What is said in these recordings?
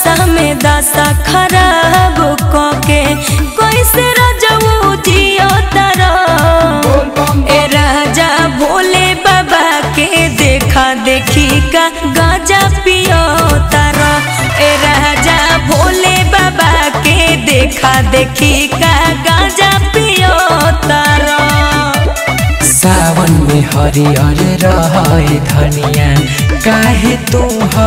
नशा में दशा खराब कके कैसे रजऊ जियो तारा ए राजा भोले बाबा के देखा देखी का गाजा पियो तारा ए राजा भोले बाबा के देखा देखी का गाजा पियो तारा सावन में हरियर रहे धनिया काहे तू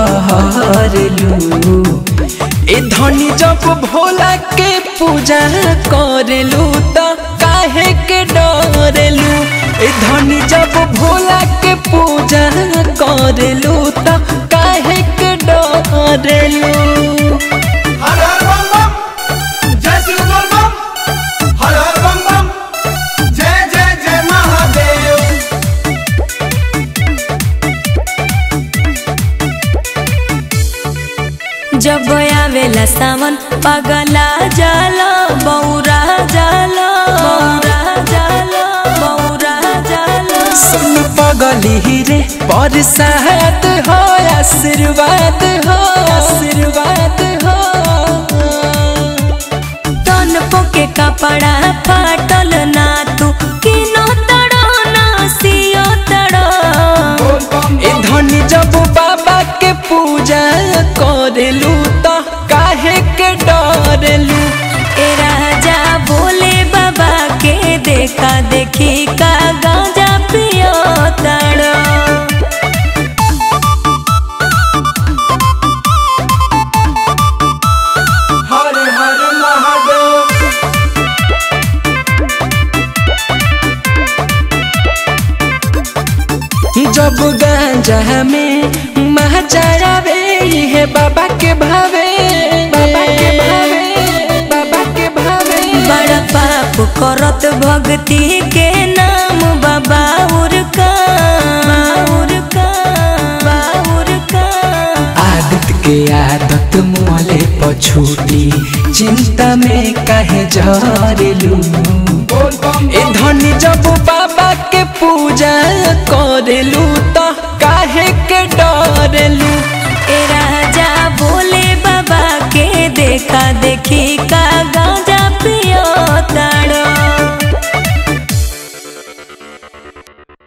हरलू ए धनी जब भोला के पूजा करलू त काहे के डरलू ए धनी जब भोला के पूजा करलू त काहे के डरलू हर हर बम बम जय शिव बोल बम हर हर बम बम जय जय जय महादेव जब आवेला सावन पगला जाला बौरा जाला बौरा जाला बौरा जाला सुन पगली रे बरसात हो आशीर्वाद हो आशीर्वाद हो तन पोके कपड़ा फाटल ना तू किनो तड़ो ना सियो तड़ो ए धनी जब बाबा के पूजा करेलू त काहे के डरेलू ए राजा भोले बाबा के देखा देखी का गांजा पियो तड़ो हर हर महादेव जब गांजा में महाचारावे है बाबा के भावे बाबा के भावे बाबा के भावे बड़ा पाप करत भक्ति के नाम बाबा उरका उरका उरका आदत के आदत मोले पछूटी चिंता में काहे झरेलू बोल बम ए धनी जब बाबा के पूजा करेलू त काहे के डरेलू ए राजा भोले बाबा के देखा देखी का